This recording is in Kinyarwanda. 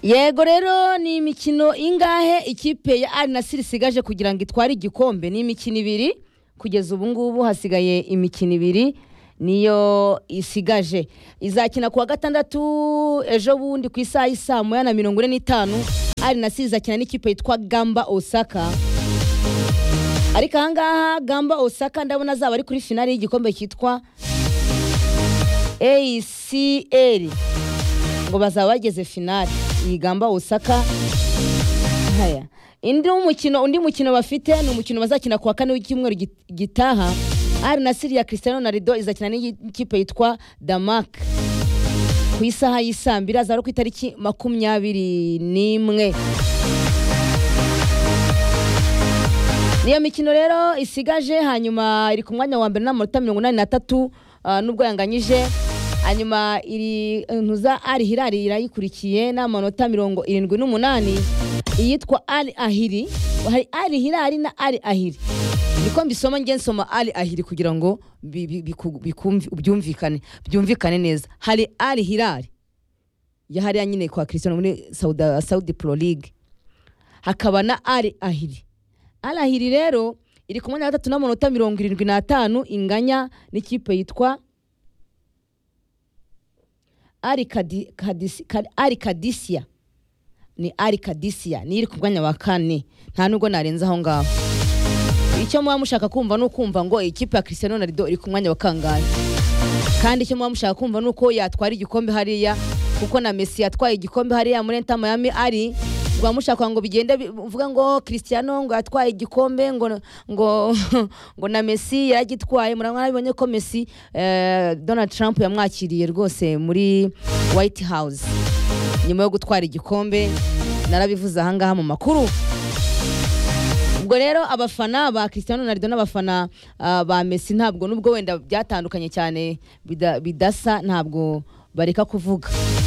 yego rero ni imikino ingahe ikipe ya ari nasiri isigaje kugira ngo itware igikombe ni imikino ibiri kugeza ubu ngubu hasigaye imikino ibiri niyo isigaje izakina ku wa gatandatu ejo bundi ku isaha y'isaa moya na mirongo ine n'itanu ari nasiri izakina n'ikipe yitwa gamba osaka ariko ahangaha gamba osaka ndabona azaba ari kuri finali y'igikombe cyitwa acl ngo bazaba bageze finali iyi gamba osaka haya indi mukino undi mukino bafite ni umukino bazakina ku wa kane w'icyumweru git- gitaha ari na siriya cristiano ronaldo izakina n'ikipe yitwa damak ku isaha y'isambi iraza ari ku itariki makumyabiri n'imwe niyo mikino rero isigaje hanyuma iri ku mwanya wa mbere n'amanota mirongo inani n'atatu ah, nubwo yanganyije hanyuma iri ntuza ari hirari irayikurikiye n'amanota mirongo irindwi n'umunani iyitwa ari ahiri hari ari hirari na ari ahiri niko mbisoma nge nsoma ari ahiri kugira ngo bi- bi- biku- bikumvi- byumvikane byumvikane neza hari ari hirari ya hariya nyine kwa christian muri Saudi- saudi pro league hakaba na ari ahiri arahiri rero iri kumwe na gatatu n'amanota mirongo irindwi n'atanu inganya n'ikipe yitwa ari Kadi- Kadisi- Ka- ari kadisiya ni ari kadisiya niyo iri ku mwanya wa kane nta nubwo narenza aho ngaho icyo muba mushaka kumva ni ukumva ngo ikipe ya christian ronaldo iri ku mwanya wa kangahe kandi icyo muba mushaka kumva ni uko yatwara igikombe hariya kuko na Messi yatwaye igikombe hariya muri Inter Miami ari muba mushaka ngo bigende bi- uvuga ngo Cristiano ngo yatwaye igikombe ngo ngo ngo na Messi yaragitwaye murabona bibonye ko Messi eh, Donald Trump yamwakiriye rwose muri White House nyuma yo gutwara igikombe narabivuze ahangaha mu makuru ubwo rero abafana ba Cristiano Ronaldo n'abafana ah, ba Messi ntabwo nubwo wenda byatandukanye cyane bida- bidasa ntabwo bareka kuvuga